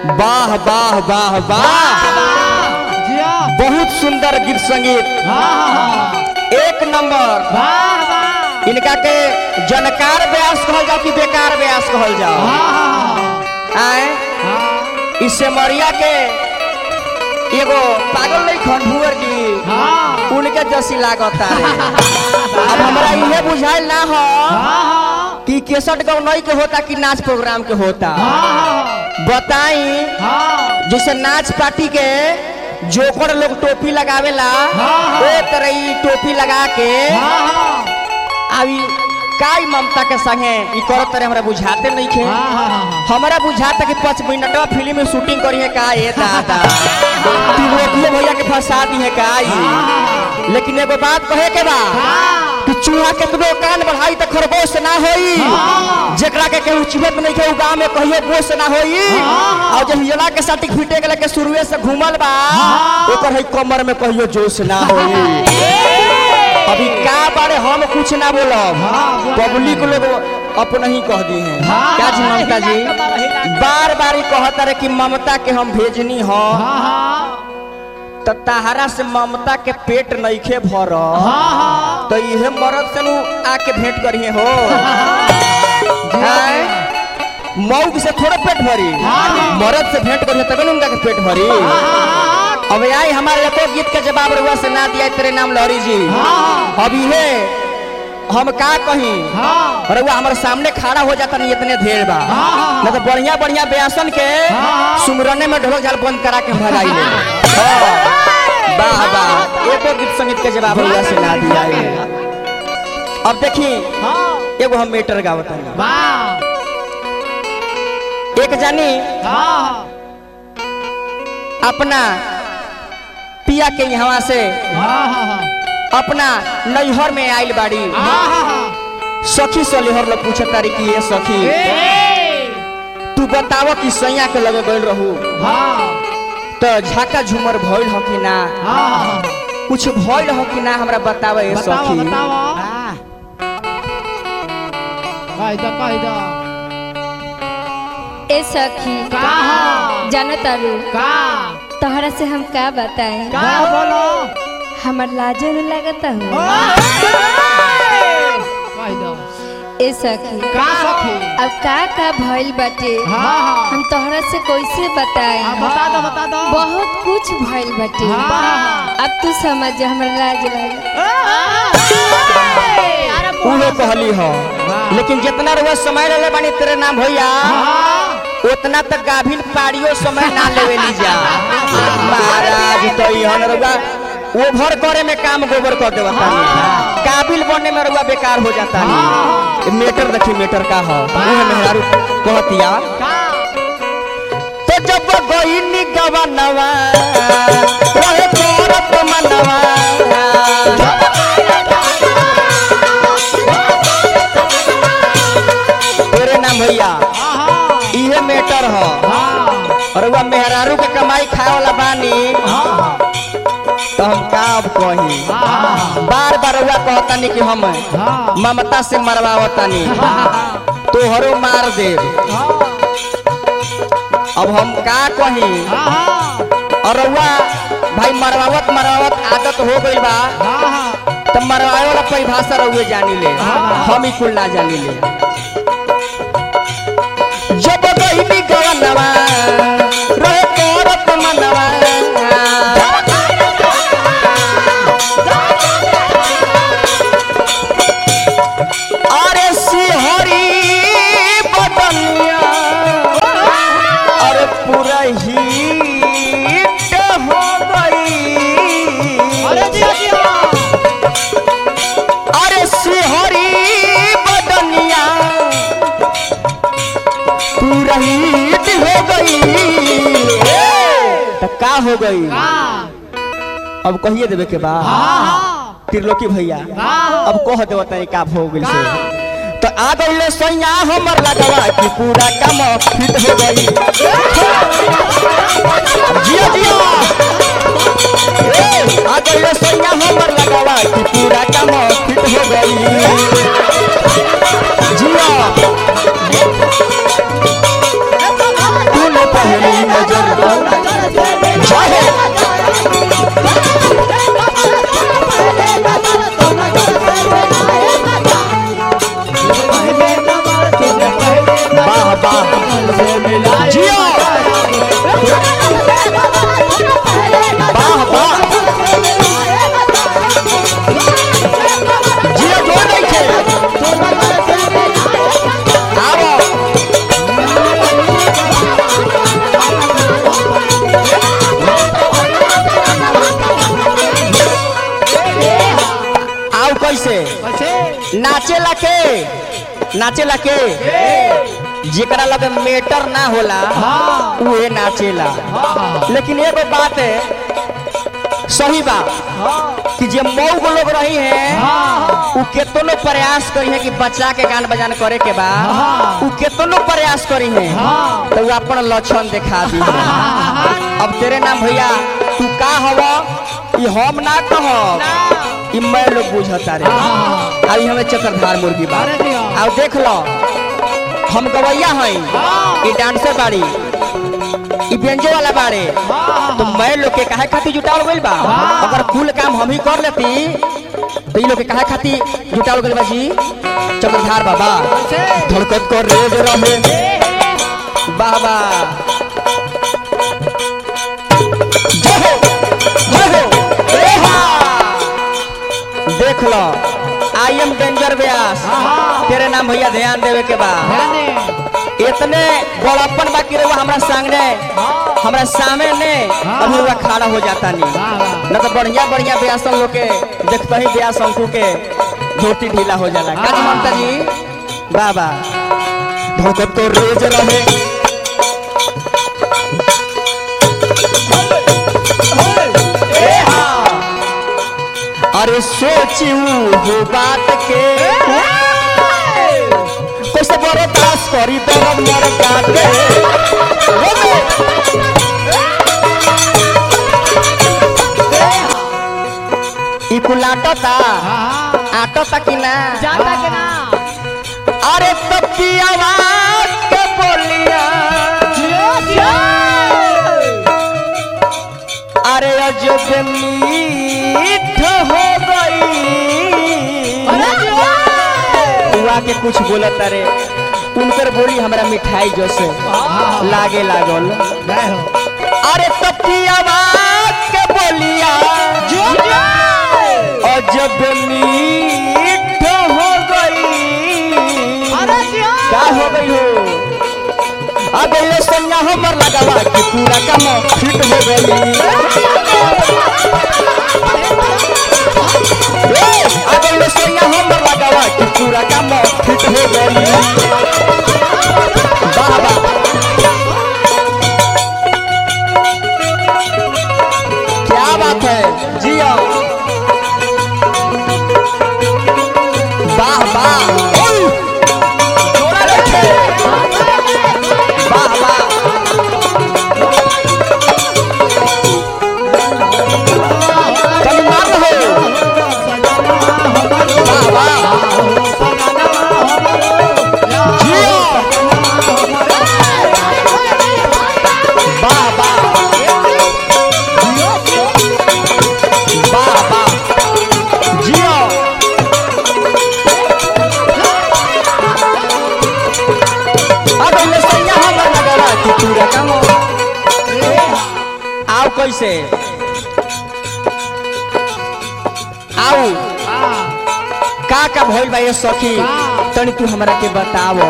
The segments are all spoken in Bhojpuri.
वाह वाह वाह वाह जिया बहुत सुंदर गीत संगीत हाँ एक नंबर वाह वाह इनका के जनकार व्यास कहल जाओ कि बेकार व्यास कहल जाओ हाँ आए हाँ इससे मरिया के एगो पागल नहीं खंडुअर जी हाँ उनके जैसी लागता रे अब हमरा इहे बुझाइल ना हो हाँ कि केसट गौनई के होता कि नाच प्रोग्राम के होता हाँ बताई हाँ जैसे नाच पार्टी के जोकर लोग टोपी लगावेला हाँ। ओ तरह ई टोपी लगा के हाँ अभी काई ममता के संगे ई करत तरह हमरा बुझाते नहीं खे हाँ हमरा बुझाता कि पाँच मिनटवा फिल्म में शूटिंग करी है का ये दादा तिलोकिए भैया के फंसा दी है का ई लेकिन एगो बात कहे के बा कि चूहा केतनो कान बढ़ाई त खरगोश ना होई हाँ। जेकरा के केहू चिबत नहीं के उ गांव में कहियो बोस ना होई हाँ। और जब हिजला के साटी फिटे गेले के शुरुए से घूमल बा हाँ। ओकर है कमर में कहियो जोश ना होई अभी का बारे हम कुछ ना बोलब हाँ, बोले पब्लिक लोग अपना ही कह दी हैं हाँ। क्या जी ममता जी हिला के बाबा, हिला के। बार बार ही कहता रहे कि ममता के हम भेजनी हो हाँ त तहरा से ममता के पेट नइखे भर हाँ तो इहे मरद से नु आके भेंट करिए हो हैं? मौग से थोड़ा पेट भरी हाँ। मरद से भेंट करिए तब उनका के पेट भरी अब आई हमारे एको गीत के जवाब रुआ से ना दिया तेरे नाम लहरी जी हाँ अब इहे हम का कहीं हाँ रउआ हमारे सामने खड़ा हो जाता नहीं इतने देर बा हाँ। न तो बढ़िया बढ़िया बेसन के हाँ। सुमरने में ढोलक झाल बंद करा के भगाई ले हाँ। वाह वाह एको गीत संगीत के जवाब रउआ से ना दिया है। अब देखी हाँ एगो हम मेटर गावत हनी वाह एक जानी हाँ अपना पिया के यहाँ से हाँ अपना नैहर में आइल बाड़ी हाँ सखी सलेहर लोग पूछत तारी कि ये सखी तू बताव कि सैया के लगे गइल रहू हाँ तो झाका झूमर भइल हो कि ना हाँ कुछ भइल हो कि ना हमरा बताव ये बताओ सखी बताओ कह दो कह दो ए सखी का हो जानो तारू का तोहरा से हम का बताएं का बोलो हमर लाजो न लगता हो कह दो ए सखी का सखी अब का का भइल बाटे हाँ हाँ हम तोहरा से कैसे बताएं हाँ, बता दो बता दो बहुत कुछ भइल बाटे हाँ अब तू समझ जा हमर लाज लगे उहे कहली हो लेकिन जितना रुआ समय ले बानी तेरे नाम भैया उतना तक गाभिन पाड़ियो समय ना लेवे ली जा महाराज तो इहन रुआ ओभर करे में काम गोबर कर देवा तानी काबिल बनने में रुआ बेकार हो जाता नहीं मेटर देखी मेटर का हो उहे मेहरारू कहतिया तो जब गईनी गवनवा रहे करत मनवा तेरे नाम भैया इहे मेटर हो और वह मेहरारू के कमाई खाए वाला बानी तो हम का अब कही बार बार हुआ कहतानी कि हम ममता से मरवावतानी तोहरो मार दे अब हम का कही और रउआ भाई मरवावत मरवावत आदत हो गइल बा तो मरवाए वाला परिभाषा रउए जानी ले हम ही कुल ना जानी ले जब गईनी गवनवा रहे करत मनवा अरे सिहरी बदनिया अरे पूरा हिट हो गई अरे सिहरी बदनिया पूरा हिट हो गई तो का हो गई अब कहिए देवे के बा त्रिलोकी भैया अब कह देव तनी का हो गई से तो आ गई सैया हमर लगवा कि पूरा काम फिट हो गई जिया जिया ए, आ गई सैया हमर लगवा कि पूरा काम फिट हो गई जिया तूने पहली नाचेला के जेकरा लगे मेटर ना होला हाँ उहे नाचेला हाँ लेकिन एगो बात है सही बात कि जे मऊ लोग रही हैं हाँ उ केतनो प्रयास करी है कि बच्चा के गान बजान करे के बा हाँ। उ केतनो प्रयास करी है हाँ। तो उ अपन लक्षण दिखा दी है अब तेरे नाम भैया तू का हव ई हम ना कह ई मैं लोग बुझता रे हाँ। अभी हमें चक्रधार मुर्गी बा अरे दिया। अब देख लो हम गवैया हई हाँ। ई डांसर बाड़ी ई व्यंजो वाला बाड़े हाँ तो मैं लोग के काहे खातिर जुटाल गइल बा हाँ। अगर कुल काम हम ही कर लेती तो ई लोग के काहे खातिर जुटाल गइल बा जी चक्रधार बाबा धड़कत कर रेज रहे बाबा जय हो जय हो ए हा देख लो आई एम डेंजर व्यास हाँ। तेरे नाम भैया ध्यान देवे के बा ध्यान दे इतने बड़प्पन बाकी रहुआ हमरा सामने हमरा सामने अभी हुआ खड़ा हो जाता नहीं वाह वाह न तो बढ़िया बढ़िया व्यासन लोग के देखते ही व्यास अंकु के धोती ढीला हो जाला का हाँ। ममता जी बाबा धोकत तो रोज रहे ए हाँ। अरे सोचू हो बात के कैसे बर्दाश्त करी दर्द मर काटे ई कुल आटता हाँ आटता कि ना जाता के ना अरे तब की आवाज के बोलिया जियो जियो अरे अजब मीठ हो गई अरे जियो हुआ के कुछ बोलत अरे उनकर बोली हमरा मिठाई जैसे हाँ। लागे लागल जय हो अरे तब की आवाज के बोलिया जियो जियो अजब मीठ हो गई अरे जियो का हो गई हो अब ये सन्या हमर लगावा कि पूरा काम फिट हो गई ए, अब ये सन्या हमर लगावा कि पूरा काम फिट हो गई वाह वाह क्या बात है जिया वाह वाह ओय! जोड़ा रखे वाह वाह कभी मार रहे वाह वाह जियो वाह वाह वाह वाह जियो अब इनमें सैया हमर लगला कि पूरा काम आओ कैसे आओ का का भइल बा ये सखी का? तनी तू हमरा के बतावो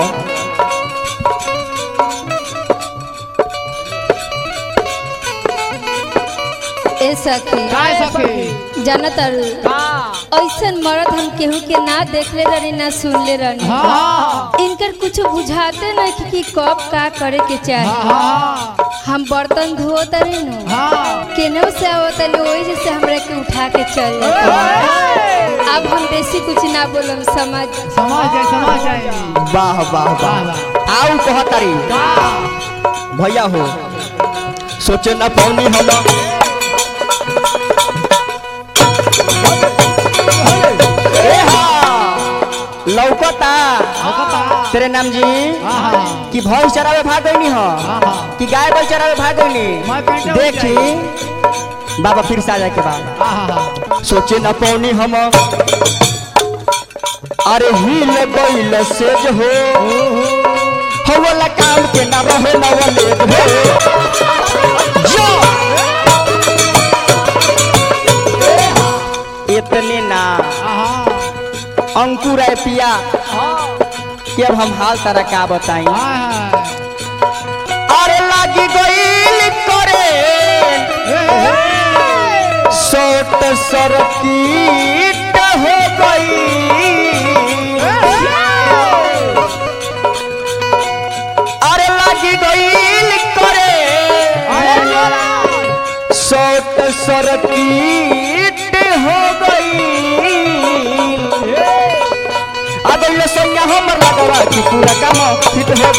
ए सखी काय सखी जानत अरु का ऐसन मरद हम केहू के ना देखले रहनी ना सुनले रहनी हाँ इनकर कुछ बुझाते नहीं कि, कि कब का करे के चाही हाँ हम बर्तन धोत रही नु हाँ केनहू से आवत रही वही जैसे हमरा के उठा के चल जाते अब हम बेसी कुछ ना बोलम समझ समझ जाए समझ जाए वाह वाह वाह वाह वाह आओ कहतारी का भैया हो सोचे न पौनी हम ए हा, लौकता औकता तेरे नाम जी हाँ कि भैंस चरावे भाग गईनी हो हाँ कि गाय बैल चरावे भाग गईनी मैं पेंट देखी बाबा फिर से आ जाए के बाद हाँ सोचे न पौनी हम अरे हिल गईल से जो हो हो वाला काम के ना रहे ना वाले हो जो इतने ना हाँ अंकुर है पिया कि अब हम हाल तरह का बताई हाँ अरे लागी गईल करे सोट सरकीट हो गई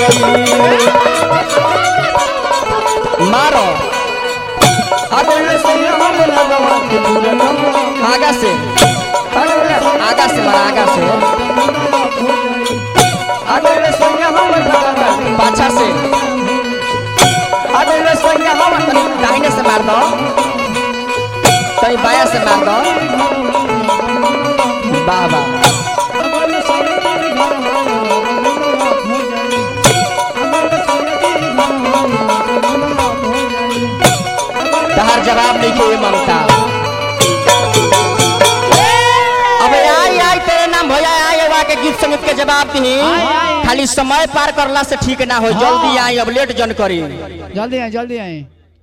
गई मारो अगले सैया हमर लगवा के पूरा नंबर आगा से आगा से मारा आगा से अगले सैया हमर लगवा पाछा से अगले सैया हमर तनी दाहिने से मार दो तनी बाया से मार दो वाह वाह तहार जवाब नहीं के ममता अब आई आई तेरे नाम भैया आई अब आके गीत संगीत के जवाब दी खाली समय पार करला से ठीक ना हो जल्दी आई अब लेट जन करी जल्दी आए जल्दी आए